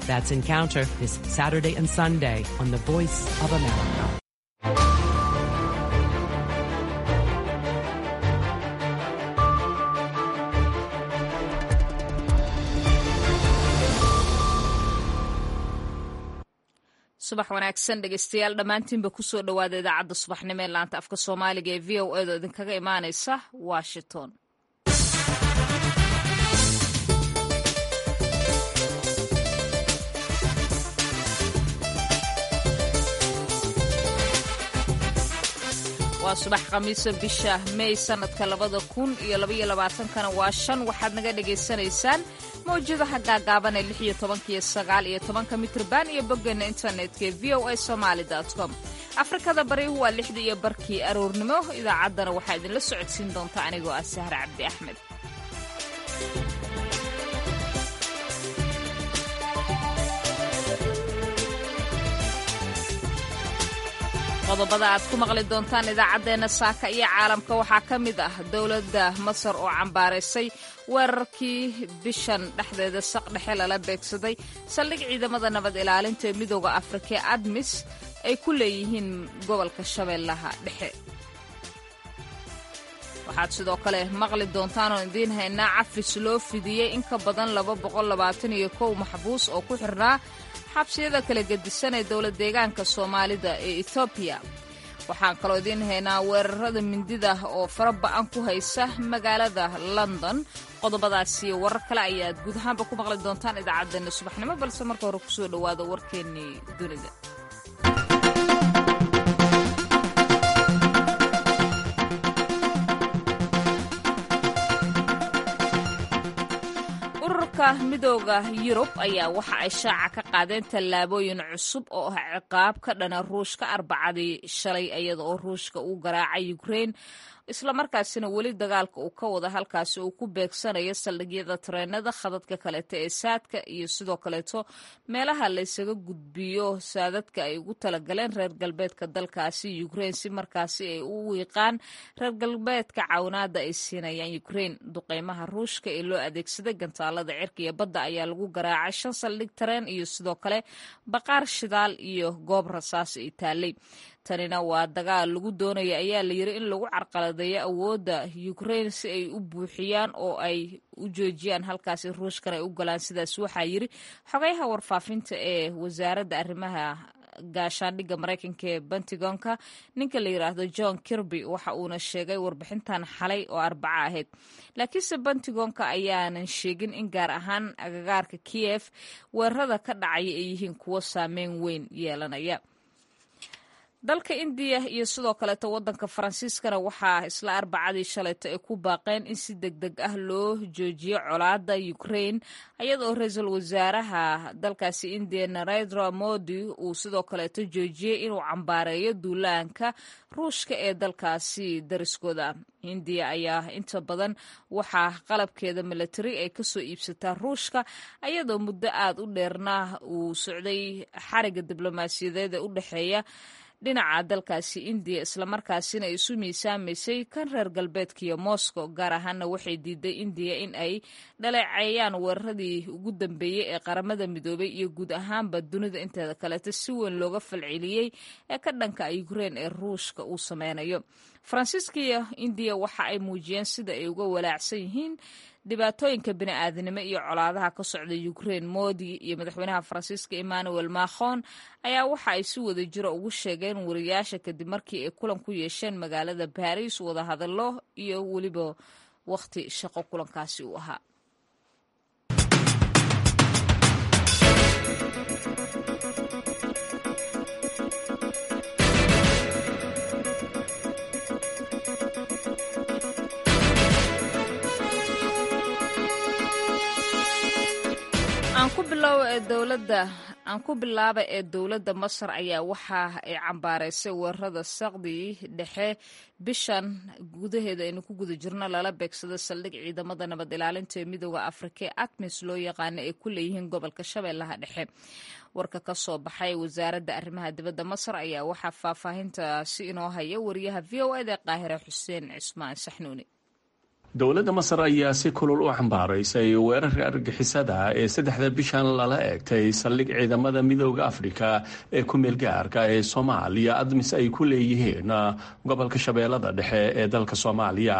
That's Encounter this Saturday and Sunday on the Voice of America. subax wanaagsan dhegeystayaal dhammaantiinba kusoo dhowaada idaacadda subaxnimo ee laanta afka soomaaliga ee v o edo idinkaga imaaneysa washington waa subax khamiisa bisha may sanadka labada kun iyo labaiyo labaatankana waa shan waxaad naga dhagaysanaysaan mawjadaha gaagaaban ee lix iyo tobanka iyo sagaal iyo tobanka mitrban iyo boggeena internetka ee v o a somaali com afrikada bari waa lixda iyo barkii aroornimo idaacaddana waxaa idinla socodsiin doonta anigoo ah sahre cabdi axmed qodobada aad ku maqli doontaan idaacaddeenna saaka iyo caalamka waxaa ka mid ah dowladda masar oo cambaaraysay weerarkii bishan dhexdeeda saq dhexe lala beegsaday saldhig ciidamada nabad ilaalinta ee midooda afrika ee admis ay ku leeyihiin gobolka shabeellaha dhexe waxaad sidoo kale maqli doontaan oo idiin haynaa cafis loo fidiyey in ka badan laba boqol labaatan iyo kow maxbuus oo ku xirnaa xabsiyada kala gedisan ee dowlad deegaanka soomaalida ee etoobiya waxaan kaloo idiin haynaa weerarada mindida oo fara ba'an ku haysa magaalada london qodobadaasi warar kale ayaad guud ahaanba ku maqli doontaan idaacaddeenna subaxnimo balse marka hore kusoo dhowaada warkeennii dunida ururka midooda yurub ayaa waxa ay shaaca ka qaadeen tallaabooyin cusub oo ah ciqaab ka dhana ruushka arbacadii shalay iyada oo ruushka uu garaacay ukrain islamarkaasina weli dagaalka uu ka wada halkaasi uu ku beegsanayo saldhigyada tareenada khadadka kaleeto ee saadka iyo sidoo kaleeto meelaha laysaga gudbiyo saadadka ay ugu talagaleen reer galbeedka dalkaasi ukrain si markaasi ay u wiiqaan reer galbeedka cawinaada ay siinayaan ukrain duqeymaha ruushka ee loo adeegsaday gantaalada cirka iyo badda ayaa lagu garaacay shan saldhig tareen iyo sidoo kale baqaar shidaal iyo goob rasaas ay taalay tanina waa dagaal lagu doonaya ayaa la yiri in lagu carqaladeeyo awoodda ukrain si ay u buuxiyaan oo ay u joojiyaan halkaasi ruushkan ay u galaan sidaas waxaa yiri xogayaha warfaafinta ee wasaaradda arrimaha gaashaandhigga maraykanka ee pentagonka ninka la yidhaahdo john kirby waxa uuna sheegay warbixintan xalay oo arbaco ahayd laakiinse pentagonka ayaanan sheegin in gaar ahaan agagaarka kiyef weerarada ka dhacaya ay yihiin kuwo saameyn weyn yeelanaya dalka indiya iyo sidoo kaleeto wadanka faransiiskana waxaa isla arbacadii shalayto ay ku baaqeen in si deg deg ah loo joojiyo colaada ukrain iyadaoo ra-iisul wasaaraha dalkaasi indiya narendra modi uu sidoo kaleeto joojiyey inuu cambaareeyo duulaanka ruushka ee dalkaasi dariskooda indiya ayaa inta badan waxaa qalabkeeda milatari ay kasoo iibsataa ruushka ayadoo muddo aad u dheerna uu socday xariga diblomaasiyadeed ee u dhexeeya dhinaca dalkaasi indiya islamarkaasina ay isu miisaamaysay kan reer galbeedka iyo moscow gaar ahaana waxay diiday indiya in ay dhaleeceeyaan weeraradii ugu dambeeyey ee qaramada midoobay iyo guud ahaanba dunida inteeda kaleeto si weyn looga falceliyey ee ka dhanka ukrain ee ruushka uu sameynayo faransiiska iyo indiya waxa ay muujiyeen sida ay uga walaacsan yihiin dhibaatooyinka bini'aadanimo iyo colaadaha ka socda ukrain modi iyo madaxweynaha faransiiska emmanuel macron ayaa waxa ay si wada jiro ugu sheegeen wariyaasha kadib markii ay kulan ku yeesheen magaalada baris wadahadallo iyo weliba wakhti shaqo kulankaasi uu ahaa aan ku bilaaba ee dowladda masar ayaa waxa ay cambaaraysay weerarada saqdii dhexe bishan gudaheeda aynu ku guda jirno lala beegsado saldhig ciidamada nabad ilaalinta ee midooda afrika ee atmis loo yaqaano ay ku leeyihiin gobolka shabeellaha dhexe warka ka soo baxay wasaaradda arrimaha dibadda masar ayaa waxaa faahfaahintaasi inoo haya wariyaha v o eda qaahire xuseen cismaan saxnuuni dowladda masar ayaa si kulul u xambaaraysay weerarka argixisada ee saddexda bishan lala eegtay saldhig ciidamada midooda afrika ee ku meelgaarka ee soomaaliya admis ay ku leeyihiin gobolka shabeellada dhexe ee dalka soomaaliya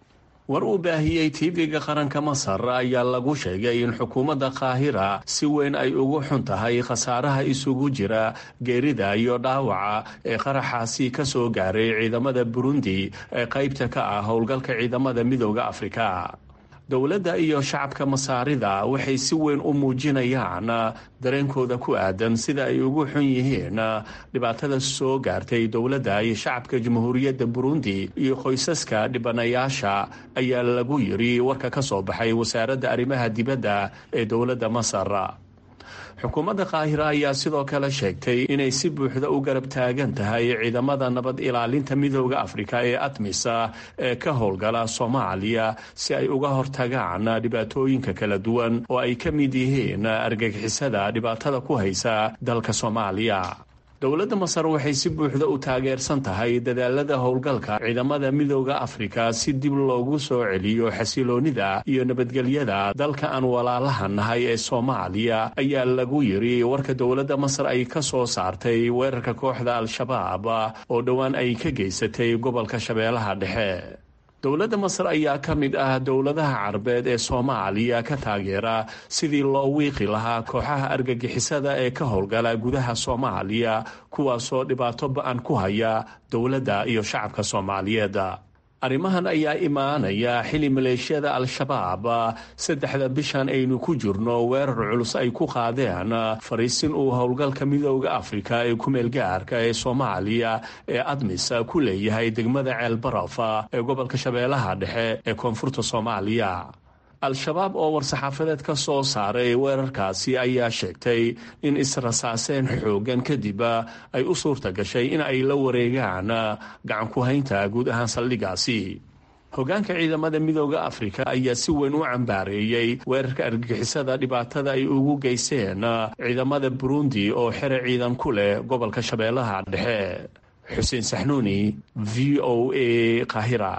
war uu baahiyey tv-ga qaranka masar ayaa lagu sheegay in xukuumadda qaahira si weyn ay ugu xun tahay khasaaraha isugu jira geerida iyo dhaawaca ee qaraxaasi ka soo gaaray ciidamada burundi ee qaybta ka ah howlgalka ciidamada midooda afrika dowladda iyo shacabka masaarida waxay si weyn u muujinayaan dareenkooda ku aadan sida ay ugu xun yihiin dhibaatada soo gaartay dowladda iyo shacabka jamhuuriyadda burundi iyo qoysaska dhibanayaasha ayaa lagu yiri warka ka soo baxay wasaaradda arrimaha dibadda ee dowladda masar xukuumadda qaahira ayaa sidoo kale sheegtay inay si buuxda u garab taagan tahay ciidamada nabad ilaalinta midooda afrika ee admisa ee ka howlgala soomaaliya si ay uga hortagaan dhibaatooyinka kala duwan oo ay ka mid yihiin argagixisada dhibaatada ku haysa dalka soomaaliya dowladda masar waxay si buuxda u taageersan tahay dadaalada howlgalka ciidamada midooda afrika si dib loogu soo celiyo xasiloonida iyo nabadgelyada dalka aan walaalaha nahay ee soomaaliya ayaa lagu yiri warka dowladda masar ay ka soo saartay weerarka kooxda al-shabaab oo dhowaan ay ka geysatay gobolka shabeellaha dhexe dowladda masar ayaa ka mid ah dowladaha carabeed ee soomaaliya ka taageera sidii loo wiiqi lahaa kooxaha argagixisada ee ka howlgala gudaha soomaaliya kuwaasoo dhibaato ba-an ku haya dowladda iyo shacabka soomaaliyeed arrimahan ayaa imaanaya xili maleeshiyada al-shabaab saddexda bishan aynu ku jirno weerar culus ay ku qaadeen fariisin uu howlgalka midooda afrika ee ku-meelgaarka ee soomaaliya ee admis ku leeyahay degmada ceelbaraf ee gobolka shabeellaha dhexe ee koonfurta soomaaliya al-shabaab oo war-saxaafadeed ka soo saaray weerarkaasi ayaa sheegtay in israsaaseen xoogan kadib ay u suurta gashay in ay la wareegaan gacan ku-haynta guud ahaan saldhigaasi hogaanka ciidamada midooda afrika ayaa si weyn u cambaareeyey weerarka argagixisada dhibaatada ay ugu geysteen ciidamada burundi oo xere ciidan ku leh gobolka shabeellaha dhexe xuseen saxnuuni v o a kahira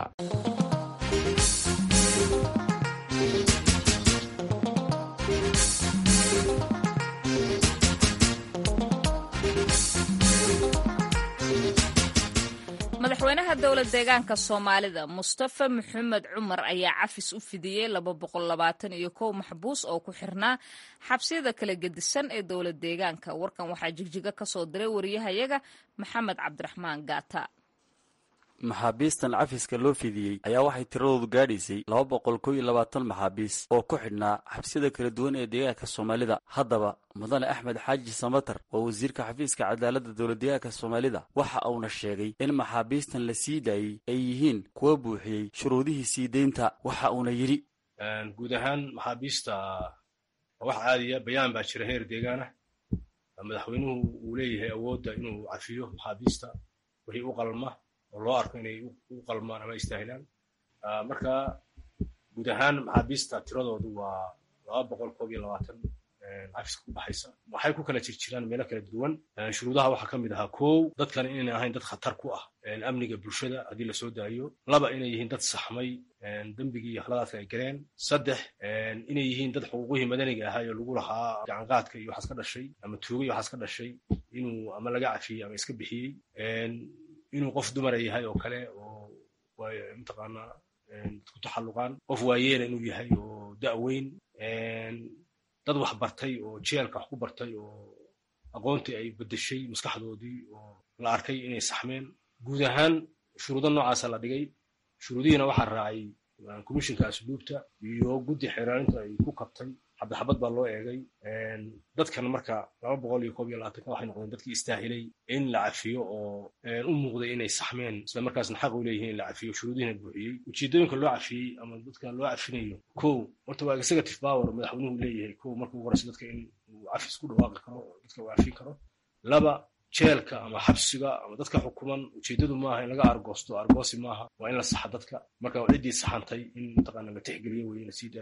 madaxweynaha dowlad deegaanka soomaalida mustafa maxamed cumar ayaa cafis u fidiyey laba boqol labaatan iyo kow maxbuus oo ku xirnaa xabsiyada kala gedisan ee dowlad deegaanka warkan waxaa jigjiga ka soo diray wariyahayaga maxamed cabdiraxmaan gaata maxaabiistan cafiska loo fidiyey ayaa waxay tiradoodu gaadhaysay laba boqol kow iyo labaatan maxaabiis oo ku xidhnaa xabsiyada kala duwan ee deegaanka soomaalida haddaba mudane axmed xaaji samatar oo wasiirka xafiiska cadaaladda dowladdeegaanka soomaalida waxa uuna sheegay in maxaabiistan la sii daayey ay yihiin kuwa buuxiyey shuruudihii sii deynta waxa uuna yidhi guud ahaan maxaabiista wax caadiya bayaan baa jira heer deegaanah madaxweynuhu uu leeyahay awoodda inuu cafiyo maxaabiista wixii u qalma oo loo arko inay u qalmaan ama istaahilaan marka guud ahaan maxaabiista tiradoodu waa laba boqol koob iyo labaatan cafiska ku baxaysa waxay ku kala jirjiraan meelo kala duwan shuruudaha waxaa ka mid ahaa kow dadkan inayna ahayn dad khatar ku ah amniga bulshada haddii lasoo daayo laba inay yihiin dad saxmay dembigii iyo akhladaadka ay galeen saddex inay yihiin dad xuquuqihii madaniga ahaa oo lagu lahaa gacanqaadka iyo waxaas ka dhashay ama tuuga iyo waxaas ka dhashay inuu ama laga cafiyey ama iska bixiyey inuu qof dumara yahay oo kale oo mataqaanaa ku taxalluqaan qof waayeela inuu yahay oo da'weyn dad wax bartay oo jeelka wax ku bartay oo aqoontii ay beddeshay maskaxdoodii oo la arkay inay saxmeen guud ahaan shuruudo noocaasa la dhigay shuruudihiina waxaa raacay commishinka asluubta iyo guddi xeeraarinta ay ku kabtay xabadxabad baa loo eegay dadkan marka laba boqol iyo koob iyo labaatanka waxay noqdeen dadkii istaahilay in la cafiyo oo u muuqday inay saxmeen isla markaasna xaq u leeyihiin in la cafiyo shuruudihiina buuxiyey ujeedooyinka loo cafiyey ama dadka loo cafinayo kow horta waa executive power madaxweynuhu leeyahay kow marka ugu horeysa dadka in uu cafis ku dhawaaqi karo oo dadka uu cafin karo laba jeelka ama xabsiga ama dadka xukuman ujeedadu maaha in laga argoosto argoosi maaha waa in la saxa dadka marka ciddii saxantay in mataqaana la tixgeliyo weye la sii daayo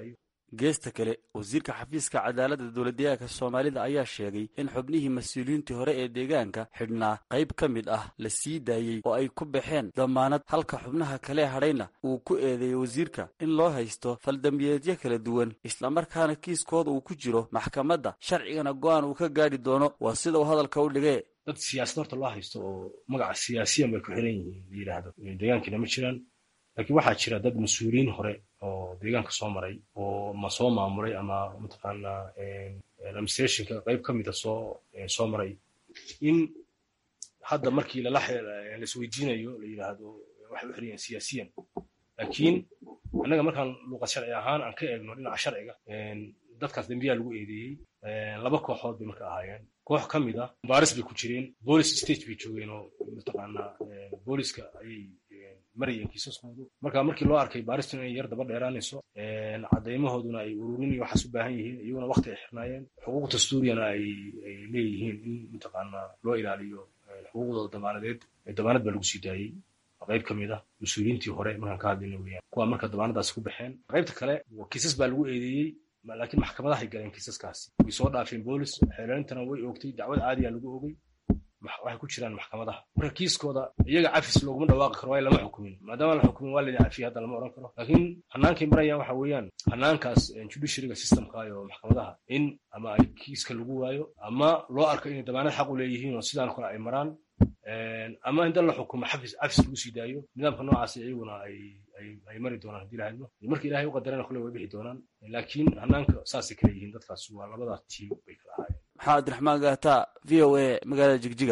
geesta kale wasiirka xafiiska cadaaladda dowladdeegaanka soomaalida ayaa sheegay in xubnihii mas-uuliyiintii hore ee deegaanka xidhnaa qayb ka mid ah la sii daayey oo ay ku baxeen damaanad halka xubnaha kale hadhayna uu ku eedeeyey wasiirka in loo haysto faldambiyeedyo kala duwan islamarkaana kiiskooda uu ku jiro maxkamadda sharcigana go-aan uu ka gaadhi doono waa sida uu hadalka u dhigee dad siyaasad horta loo haysto oo magaca siyaasiyan bay ku xiran yihiin la yidhaahdo deegaankiina ma jiraan laakiin waxaa jira dad mas-uuliyiin hore oo deegaanka soo maray oo ma soo maamulay ama mataqaanaa administrationka qayb ka mida soo soo maray in hadda markii lala laisweydiinayo la yidhaahdo waxay u xiran yihiin siyaasiyan laakiin annaga markaan luuqad sharci ahaan aan ka eegno dhinaca sharciga dadkaas dembiyaa lagu eedeeyey laba kooxood bay marka ahaayeen koox ka mid ah baaris bay ku jireen bolis stage bay joogeen oo mataqaanaa booliska ayay marayeen kiisaskoodu marka markii loo arkay baaristu inay yar daba dheeraanayso caddaymahooduna ay ururin iyo waxaas u baahan yihiin iyaguna wakti ay xirnaayeen xuquuq dastuuriyana ay ay leeyihiin in mataqaanaa loo ilaaliyo xuquuqdooda damaanadeed damaanad baa lagu sii daayey qayb ka mid ah mas-uuliyiintii hore markaan ka hadlayna weyaan kuwa marka damaanadaasi ku baxeen qaybta kale kiisas baa lagu eedeeyey laakiin maxkamadahay galeen kiisaskaasi way soo dhaafeen boolis xeelelintana way oogtay dacwad caadiya lagu oogay waxay ku jiraan maxkamadaha marka kiiskooda iyaga cafis looguma dhawaaqi karo waayo lama xukumin maadaama la xukumin waa laydin cafiya hadda lama odhan karo laakiin hanaankay marayaan waxa weeyaan hanaankaas judiciaryga systemka iyo maxkamadaha in ama ay kiiska lagu waayo ama loo arko inay damaanad xaq u leeyihiin oo sidaan kale ay maraan ama in dal la xukumo xafis cafis lagu sii daayo nidaamka noocaas iyaguna ay ay mari doonaan hadii lahadlo marka ilahay u qadarana kule way bixi doonaan laakiin hanaanka saasay kala yihiin dadkaas waa labada tiim bay kala ahaayeen maxaa cabdiraxmaan gaata v o a magaalada jigjiga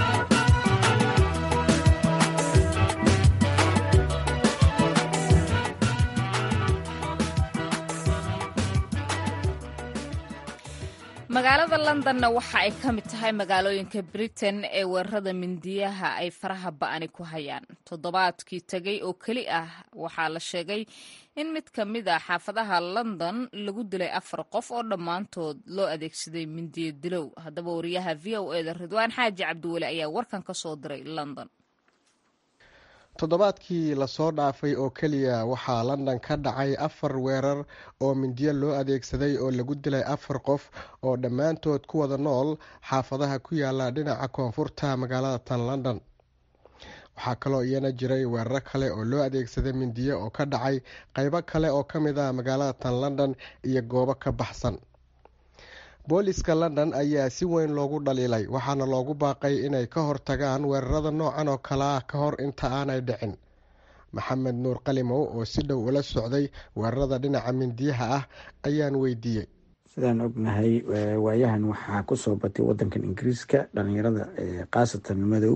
magaalada londonna waxa ay ka mid tahay magaalooyinka britain ee weerarada mindiyaha ay faraha ba'ani ku hayaan toddobaadkii tegay oo keli ah waxaa la sheegay in mid ka mid a xaafadaha london lagu dilay afar qof oo dhammaantood loo adeegsaday mindiyo dilow haddaba wariyaha v o e da ridwaan xaaji cabdiweli ayaa warkan ka soo diray london toddobaadkii lasoo dhaafay oo keliya waxaa london ka dhacay afar weerar oo mindiyo loo adeegsaday oo lagu dilay afar qof oo dhammaantood ku wada nool xaafadaha ku yaala dhinaca koonfurta magaalada tan london waxaa kaloo iyana jiray weeraro kale oo loo adeegsaday mindiyo oo ka dhacay qeybo kale oo ka mid ah magaalada tan london iyo goobo ka baxsan booliska london ayaa si weyn loogu dhaliilay waxaana loogu baaqay inay ka hortagaan weerarada noocan oo kale ah ka hor inta aanay dhicin maxamed nuur qalimow oo si dhow ula socday weerarada dhinaca mindiyaha ah ayaan weydiiyey sidaan ognahay waayahan waxaa kusoo batay wadankan ingiriiska dhalinyarada khaasatan madow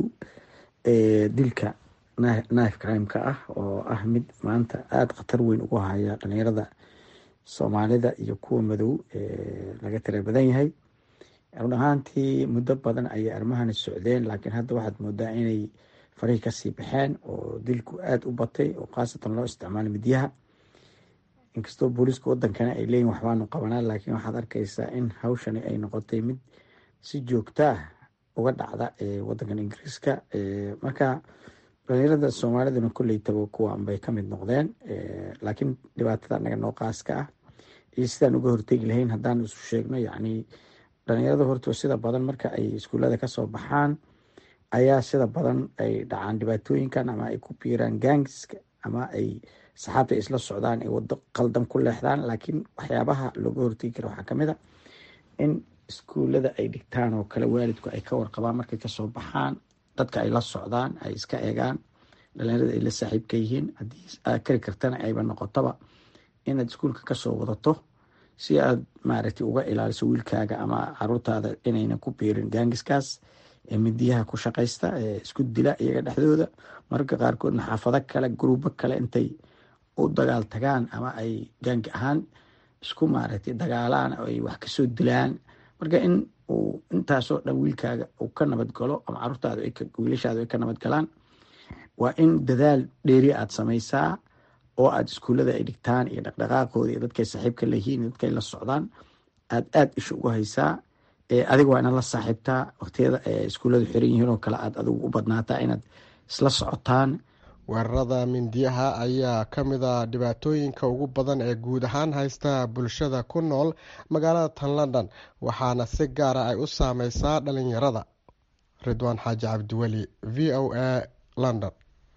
ee dilka knife crime-ka ah oo ah mid maanta aada khatar weyn ugu haya dhalinyarada soomaalida iyo kuwa madow laga tira badan yahay run ahaantii muddo badan ayay armahani socdeen laakiin hadda waxaad moodaa inay farihii kasii baxeen oo dilku aada u batay oo khaasatan loo isticmaalo midyaha inkastoo booliiska wadankana ay leeyihin waxbaanu qabanaa laakiin waxaad arkeysaa in hawshani ay noqotay mid si joogta ah uga dhacda wadankan ingiriiska marka dhalinyarada soomaaliduna kolleytaba kuwan bay kamid noqdeen laakiin dhibaatada anaga noo qaaska ah iyo sidaan uga hortegi lahayn haddaan isu sheegno yacni dhalinyarada horta sida badan marka ay iskuullada kasoo baxaan ayaa sida badan ay dhacaan dhibaatooyinkan ama ay ku biiraan gangiska ama ay saxaabta isla socdaan ay wado qaldan ku leexdaan laakiin waxyaabaha looga hortegi kara waxaa kamid a in iskuullada ay dhigtaan oo kale waalidku ay ka warqabaan markay kasoo baxaan dadka ay la socdaan ay iska eegaan dhalinyarada ay la saaxiibka yihiin haddii aad kari kartana ayba noqotaba inaad iskuulka kasoo wadato si aad maaragtay uga ilaaliso wiilkaaga ama caruurtaada inaynan ku biirin gaangiskaas ee midiyaha ku shaqaysta ee isku dila iyaga dhexdooda mararka qaarkoodna xaafado kale gruubo kale intay u dagaal tagaan ama ay gaangi ahaan isku maaragtay dagaalaan oo ay wax kasoo dilaan marka in uu intaasoo dhan wiilkaaga uu ka nabadgalo ama caruurtaada wiilashaada ay ka nabadgalaan waa in dadaal dheeri aad samaysaa oo aada iskuullada ay dhigtaan iyo dhaqdhaqaaqooda iyo dadkay saaxiibka leyihiin iyo dadkay la socdaan aada aada isha ugu haysaa adiga waa inaad la saaxiibtaa waqtiyada iskuulladu xiran yihiin oo kale aad adigu u badnaataa inaad isla socotaan weerarada mindiyaha ayaa ka mid a dhibaatooyinka ugu badan ee guud ahaan haysta bulshada ku nool magaalada tan london waxaana si gaara ay u saameysaa dhalinyarada ridwaan xaaji cabdiweli v o a london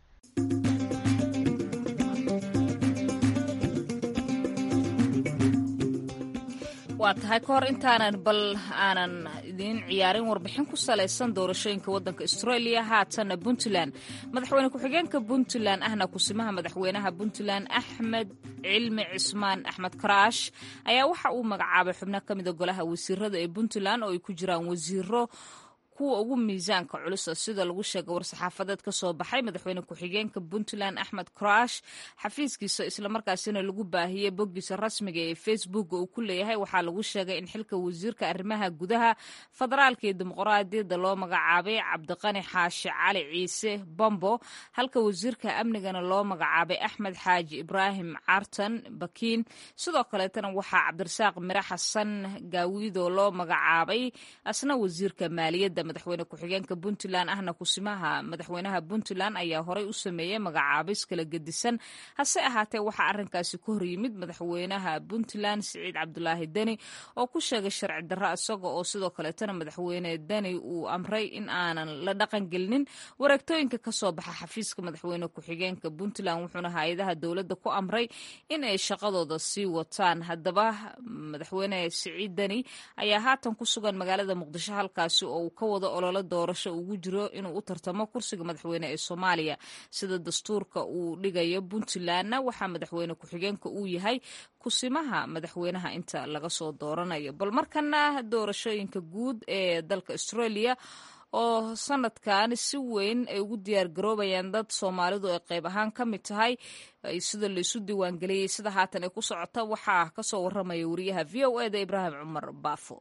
waa tahay ka hor intaanan bal aanan idiin ciyaarin warbixin ku salaysan doorashooyinka waddanka australia haatanna puntland madaxweyne ku-xigeenka puntland ahna kusimaha madaxweynaha puntland axmed cilmi cismaan axmed karaash ayaa waxa uu magacaabay xubno ka mida golaha wasiirada ee puntland oo ay ku jiraan wasiiro kuwa ugu miisaanka culusa sida lagu sheegay war-saxaafadeed ka soo baxay madaxweyne ku-xigeenka puntland axmed karash xafiiskiisa islamarkaasina lagu baahiyey boggiisa rasmiga ee facebook uu ku leeyahay waxaa lagu sheegay in xilka wasiirka arrimaha gudaha federaalka iyo dimuqraadiyadda loo magacaabay cabdiqani xaashi cali ciise bombo halka wasiirka amnigana loo magacaabay axmed xaaji ibraahim cartan bakiin sidoo kaleetana waxaa cabdirasaaq mire xasan gaawido loo magacaabay asna wasiirka maaliyadda madaxweyne ku-xigeenka puntland ahna kusimaha madaxweynaha puntland ayaa horey u sameeyey magacaabis kala gedisan hase ahaatee waxaa arrinkaasi ka hor yimid madaxweynaha puntland siciid cabdulaahi deni oo ku sheegay sharci darro isaga oo sidoo kaleetana madaxweyne deni uu amray in aanan la dhaqangelinin wareegtooyinka kasoo baxa xafiiska madaxweyne ku-xigeenka puntland wuxuuna hay-adaha dowladda ku amray in ay shaqadooda sii wataan haddaba madaxweyne siciid deni ayaa haatan ku sugan magaalada muqdisho halkaasi oo uu ka wado ololo doorasho ugu jiro inuu u tartamo kursiga madaxweyne ee soomaaliya sida dastuurka uu dhigayo puntlandna waxaa madaxweyne ku-xigeenka uu yahay kusimaha madaxweynaha inta laga soo dooranayo bal markana doorashooyinka guud ee dalka australia oo sanadkan si weyn ay ugu diyaar garoobayaan dad soomaalidu ay qayb ahaan ka mid tahay sida laysu diiwaangeliyey sida haatan ay ku socota waxaa kasoo waramaya wariyaha v o eda ibraahim cumar baafo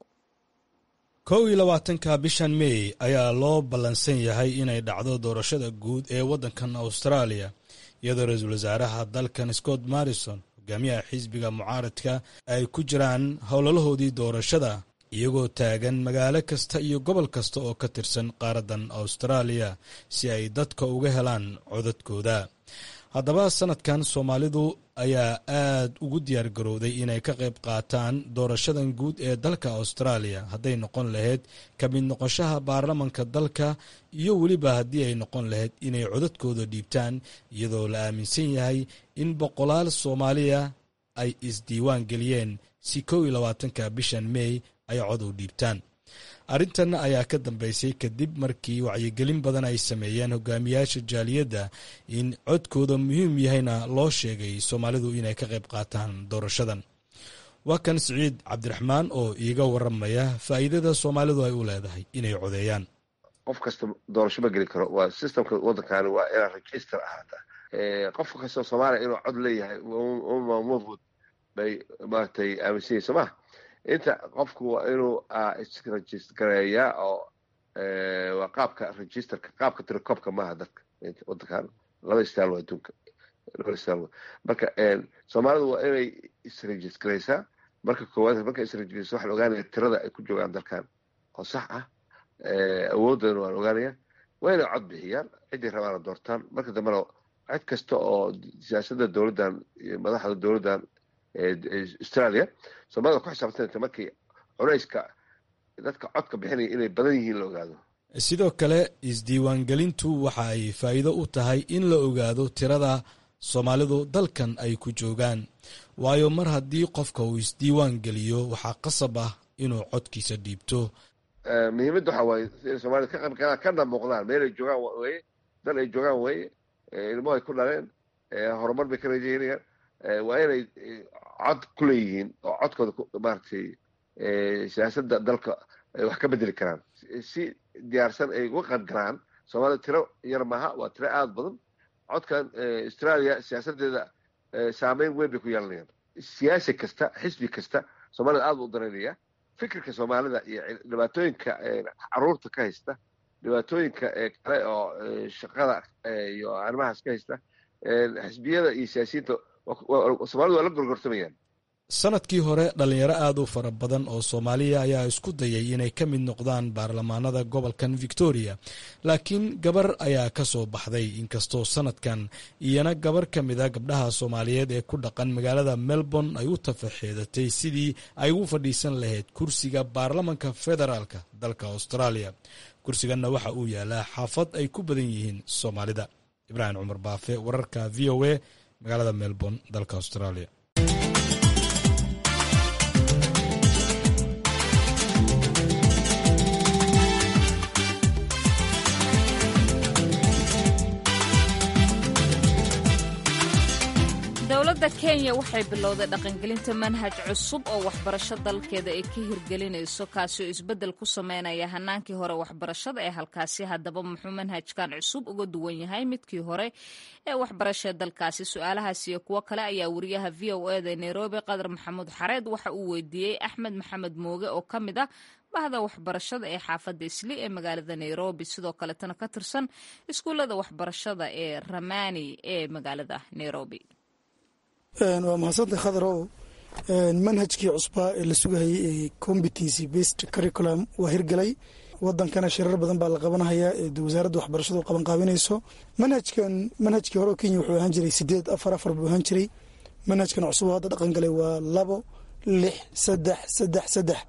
kow iyo labaatanka bishan mey ayaa loo ballansan yahay inay dhacdo doorashada guud ee waddankan austraaliya iyadoo ra-iisul wasaaraha dalkan scott marrison hogaamiyaha xisbiga mucaaradka ay ku jiraan howlalahoodii doorashada iyagoo taagan magaalo kasta iyo gobol kasta oo ka tirsan qaaraddan austraaliya si ay dadka uga helaan codadkooda haddaba sanadkan soomaalidu ayaa aad ugu diyaar garowday inay ka qayb qaataan doorashadan guud ee dalka austraaliya hadday noqon lahayd ka mid noqoshaha baarlamanka dalka iyo weliba haddii ay noqon lahayd inay codadkooda dhiibtaan iyadoo la aaminsan yahay in boqolaal soomaaliya ay isdiiwaan geliyeen si kow iyo labaatanka bishan mey ay cod u dhiibtaan arrintan ayaa ka dambeysay kadib markii wacyigelin badan ay sameeyeen hogaamiyaasha jaaliyadda in codkooda muhiim yahayna loo sheegay soomaalidu inay ka qayb qaataan doorashadan waa kan siciid cabdiraxmaan oo iiga waramaya faa'iidada soomaalidu ay u leedahay inay codeeyaan qof kasta doorasho ma geli karo waa systemka waddankaani waa inaa register ahaata qof kastoo soomaaliya inuu cod leeyahay mafud bay maaragtay aaminsanyihin soo maha inta qofku waa inuu isregistareeyaa oo waa qaabka registerka qaabka tirekoobka maaha dadka wadankan laba istaal waa adduunka laba istaal marka soomaalidu waa inay isregistreysaa marka koowaad marka isregistreysa waxaa la ogaanaya tirada ay ku joogaan dalkan oo sax ah awoodana waan ogaanaya waa inay cod bixiyaan ciddii rabaana doortaan marka dambena cid kasta oo siyaasadda dowladdan iyo madaxda dowladdan australia soomaalida ku xisaabtanta markii culeyska dadka codka bixinaya inay badan yihiin la ogaado sidoo kale isdiiwaangelintu waxa ay faa'iido u tahay in la ogaado tirada soomaalidu dalkan ay ku joogaan waayo mar haddii qofka uu isdiiwaan geliyo waxaa qasab ah inuu codkiisa dhiibto muhiimadda waxaa waaye inay soomaalida ka qaybgalaan kana muuqdaan meel ay joogaan weye dal ay joogaan weye ilmo ay ku dhaleen horumar bay ka rajaynayaan waa inay cod ku leeyihiin oo codkooda maaragtay siyaasadda dalka ay wax ka bedeli karaan si diyaarsan ay uga qayb galaan soomaalida tiro yar maaha waa tiro aada badan codkan australia siyaasaddeeda saameyn weyn bay ku yeelanayaan siyaasi kasta xisbi kasta soomaalida aada u daraynaya fikirka soomaalida iyo dhibaatooyinka caruurta ka haysta dhibaatooyinka kale oo shaqada iyo arrimahaas ka haysta xisbiyada iyo siyaasiyiinta soomalidu waa la gorgortamayaan sanadkii hore dhalinyaro aad u fara badan oo soomaaliya ayaa isku dayay inay ka mid noqdaan baarlamaanada gobolkan victoria laakiin gabar ayaa ka soo baxday inkastoo sanadkan iyana gabar ka mida gabdhaha soomaaliyeed ee ku dhaqan magaalada melbourne ay u tafaxeedatay sidii ay ugu fadhiisan lahayd kursiga baarlamanka federaalka dalka australia kursiganna waxa uu yaalaa xaafad ay ku badan yihiin soomaalida ibraahim cumar baafe wararka v o a magaalada melbourne dalka australia dowladda kenya waxay bilowday dhaqangelinta manhaj cusub oo waxbarasho dalkeeda ay ka hirgelinayso kaasi oo isbeddel ku sameynaya hanaankii hore waxbarashada ee halkaasi haddaba muxuu manhajkan cusub uga duwan yahay midkii hore ee waxbarashee dalkaasi su-aalahaas iyo kuwo kale ayaa wariyaha v o eda nairobi qadar maxamuud xareed waxa uu weydiiyey axmed maxamed mooge oo ka mid ah bahda waxbarashada ee xaafadda isli ee magaalada nairobi sidoo kaletana ka tirsan iskuullada waxbarashada ee ramani ee magaalada nairobi waa mahadsantay khadarow manhajkii cusbaa ee la sugahayay ee competency based curriculum waa hirgalay wadankana shirar badan baa la qabanhayaa ee wasaaradda waxbarashadu qabanqaabinayso manhajkan manhajkii hore kenya wuxuu ahaan jiray sideed afar afar buu ahaan jiray manhajkan cusub hadda dhaqan galay waa labo lix saddex saddex saddex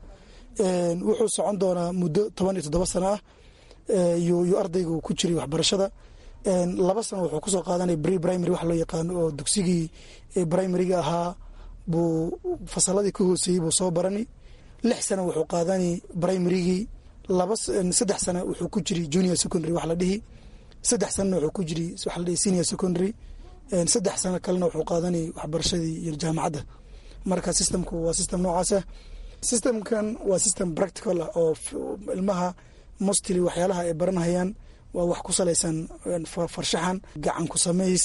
wuxuu socon doonaa muddo toban iyo toddoba sano ah yuu ardaygu ku jiray waxbarashada laba sano wuxuu kusoo qaadanaya bri primary wax loo yaqaano oo dugsigii primariga ahaa buu fasaladii ka hooseeyey buu soo barani lix sano wuxuu qaadani primarygii laba saddex sano wuxuu ku jiri junior secondary wax la dhihi saddex sanona wuxuu ku jiri wax la dhihi senior secondary saddex sano kalena wuxuu qaadani waxbarashadii iyo jaamacadda marka systemku waa system noocaasah systemkan waa system practical ah oo ilmaha mostly waxyaalaha ay baranhayaan waa wax ku salaysan farshaxan gacan ku samays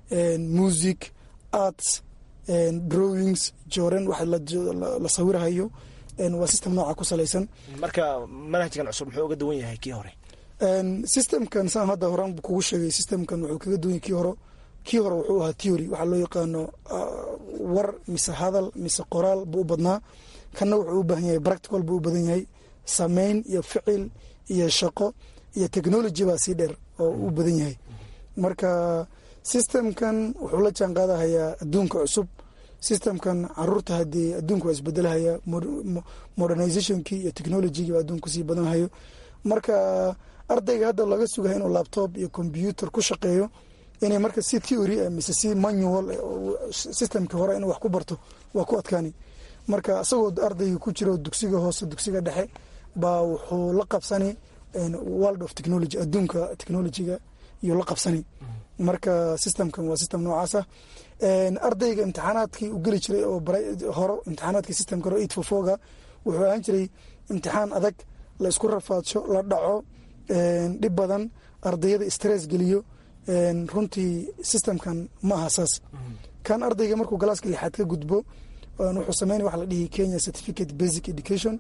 music arts drawings joren wax la sawirhayo waa system nooca ku salaysan marka manhajkan cusub muxuu uga duwan yahay kii hore systemkan saan hadda horan kugu sheegay systemkan wuxuu kaga duwan yahay kii hore kii hore wuxuu ahaa theory waxaa loo yaqaano war mise hadal mise qoraal buu u badnaa kanna wuxuu u baahan yahay practical buu u badan yahay sameyn iyo ficil iyo shaqo iyo technology baa sii dheer oo u badan yahay marka systemkan wuxuu la jaan qaadahayaa adduunka cusub systemkan caruurta haddii adduunka waa isbedelahaya modernizationkii iyo technologygii baa adduunka kusii badanhayo marka ardayga hadda laga sugahay inuu laptop iyo computer ku shaqeeyo inay marka si theory ah mise si manual systemkii hore inuu wax ku barto waa ku adkaani marka isagoo ardayga ku jiro dugsiga hoose dugsiga dhexe baa wuxuu la qabsani world of technology adduunka technologyga iyo la qabsani marka systemkan waa system noocaasa ardayga imtixaanaadkii u geli jiray oo horo imtixaanaadkii systemka hore eight four fourga wuxuu ahaan jiray imtixaan adag la isku rafaadsho la dhaco dhib badan ardayada stress geliyo runtii systemkan ma aha saas kan ardayga markuu galaaska lixaad ka gudbo wuxuu sameynaya waxa la dhihi kenya certificate basic education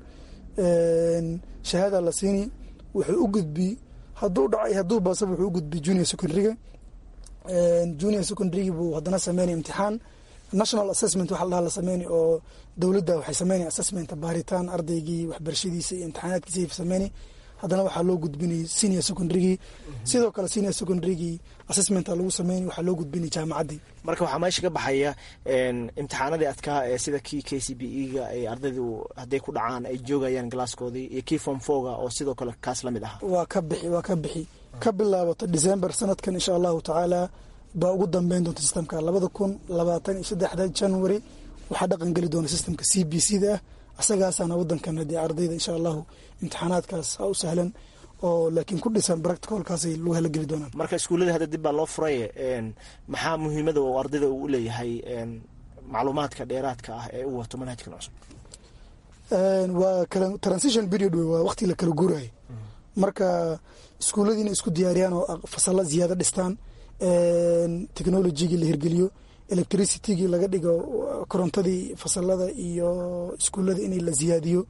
shahaada la siini wuxuu u gudbi hadduu dhacay hadduu baasaba wuxuu u gudbi junior secondaryga junior secondarygi buu haddana sameynaya imtixaan national assessment waxa la dhaha la sameynay oo dowladda waxay sameynaya assessment baaritaan ardaygii waxbarashadiisa iyo imtixaanaadkiisa sameynay haddana waxaa loo gudbinay senior secondarygii sidoo kale senior secondarygii assessmenta lagu sameynay waxaa loo gudbinay jaamacaddii marka waxaa meesha ka baxaya imtixaanadii adkaa ee sida kii k c b e ga ay ardaydu hadday ku dhacaan ay joogayaan galaaskoodii iyo kii form foga oo sidoo kale kaas la mid ahaa waa ka bixi waa ka bixi ka bilaabato december sanadkan insha allahu tacaala baa ugu dambeyn doonta systemka labada kun labaatan iyo saddexda january waxaa dhaqan geli doona systemka c b c da ah asagaasaana wadankan haddii ardayda insha allahu imtixaanaadkaas ha u sahlan oo laakiin ku dhisan practicalkaasay lagu hela geli doonaan marka iskuullada hadda dib baa loo furay maxaa muhiimada uu ardayda uu leeyahay macluumaadka dheeraadka ah ee u wato manhajkan cusub waa transition period wey waa waqti la kala guurayo marka iskuulladii inay isku diyaariyaan oo fasalla ziyaado dhistaan technologygii la hirgeliyo electricitygii laga dhigo korontadii fasalada iyo iskuullada in la ziyaadiyo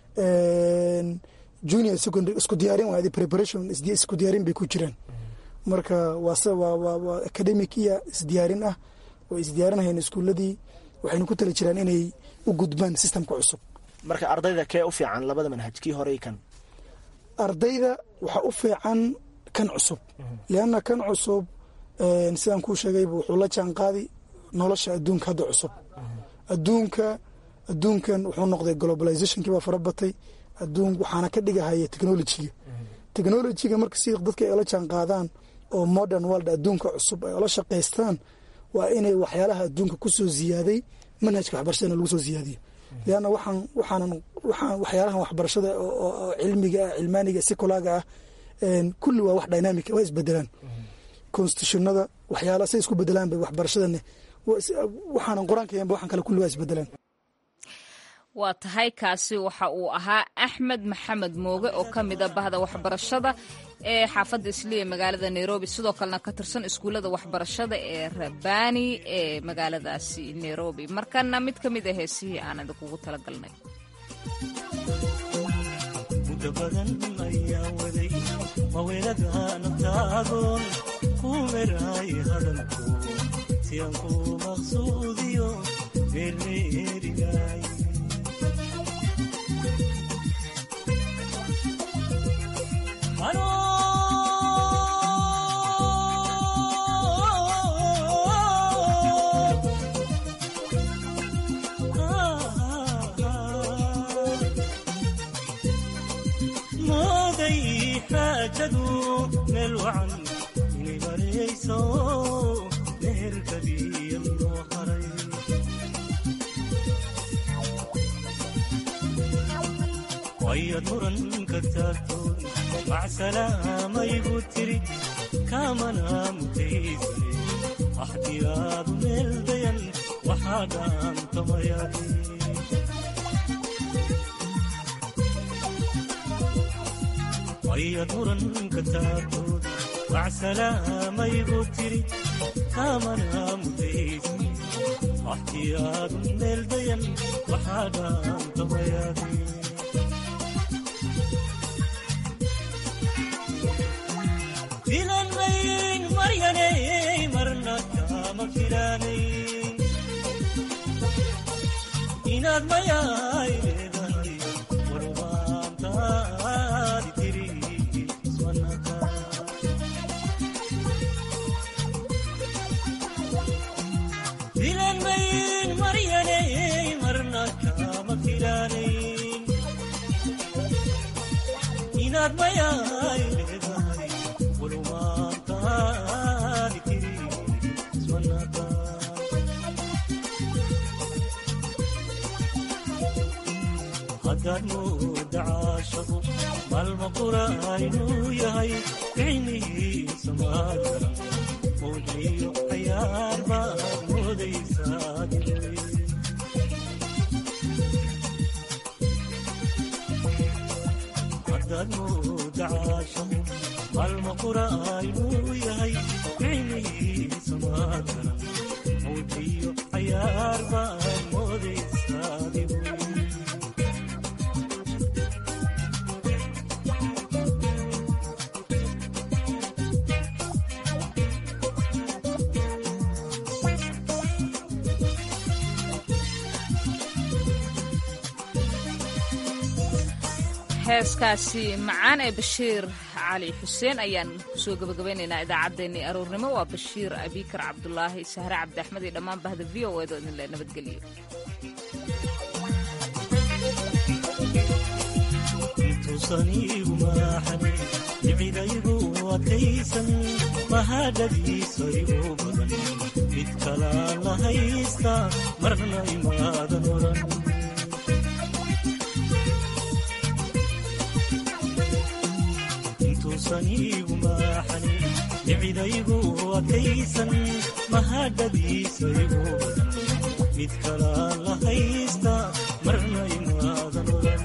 junior secondary isku diyaarin waa preparation isku diyaarin bay ku jiraan marka waase waa waa waa academic iyo isdiyaarin ah way isdiyaarinayaan iskuuladii waxayna ku tali jiraan inay u gudbaan sistamka cusub marka ardayda kee u fiican labada manhaj kii horey kan ardayda waxaa u fiican kan cusub lianna kan cusub sidaan kuu sheegayba wuxuu la jaan qaadi nolosha adduunka hadda cusub adduunka adduunkan wuxuu noqday globalizationkii baa fara batay adduun waxaana ka dhigahaya technolojiga technolojiga marka si dadka ay ola jaan qaadaan oo modern world adduunka cusub ay ola shaqaystaan waa inay waxyaalaha adduunka kusoo ziyaaday manhajka waxbarashadana lagu soo ziyaadiyo lianna waxaan waxaanan waxaan waxyaalahan waxbarashada oo cilmiga ah cilmaaniga sekulaaga ah kulli waa wax dynamic waa isbedelaan constitutionada waxyaala say isku bedelaan bay waxbarashadane waxaanan qur-aanka yaanba waxaan kale kulli waa isbedelaan waa tahay kaasi waxa uu ahaa axmed maxamed mooge oo ka mida bahda waxbarashada ee xaafadda isliya magaalada nairobi sidoo kalena ka tirsan iskuullada waxbarashada ee rabani ee magaaladaasi nairobi markana mid ka mid a heesihii aan idinkugu talagalnay muddo badan ayaa waday maweeladaana taagoon ku meraay hadalku si aan ku maqsuudiyo meermeerigaay mooday xaajadu meel wacan inay marayso meherkadiya loo haray wayaad muranka taagtoon macsalaamayigu tiri kaamana mutaysane axdiyaadu meel dayan waxaa dhaantamayadi wayaad muranka taagtoon macsalaamayigu tiri kaamana mutaysane axdiyaadu meel dayan waxaa dhaantamayadi filan mayn maryanay marna kama filanayn inaad mayaay leedahay warwaantaadi tiri iswanaka filan mayn maryanay marna kama filanayn inaad mayaay leedahay haddaad mooda caashaqu maalma qura inuu yahay ficnihiisa maadara muujiyo cayaar baad moodaysaa haddaad mooda caashaqu maalma qura inuu yahay ficnihiisa maadara muujiyo cayaar baad moodaysaa heeskaasi macaan ee bashiir cali xuseen ayaan kusoo gabagabaynaynaa idaacaddeenii aroornimo waa bashiir abikar cabdulaahi sahre cabdi axmed iyo dhammaan bahda v o edo idinle nabadgelyo intuusan iigu maaxanin nicidaygu adkaysan mahadhadiisa igu badan mid kalaan la haysta marna imaadan oran intuusan iigu maaxanin nicidaygu adkaysan mahadhadiisa igu badan mid kalaan la haysta marna imaadan oran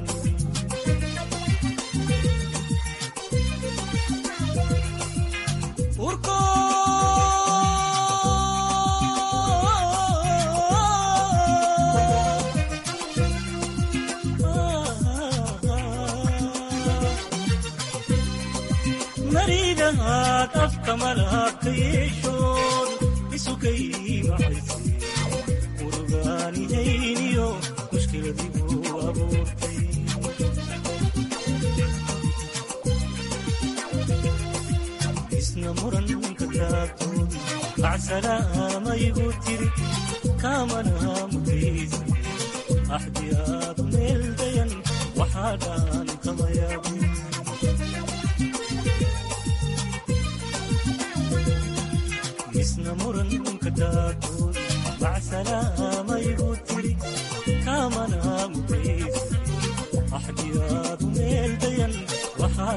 maridahaad afka malaabka yeeshood isukay macayse urugaanihayniyo mushkiladigu abuurtay isna muranka taagtood bacsalaamayigu tiri kaamana mutaysa axdiyaadu meel dayan waxaa dhaantamayaba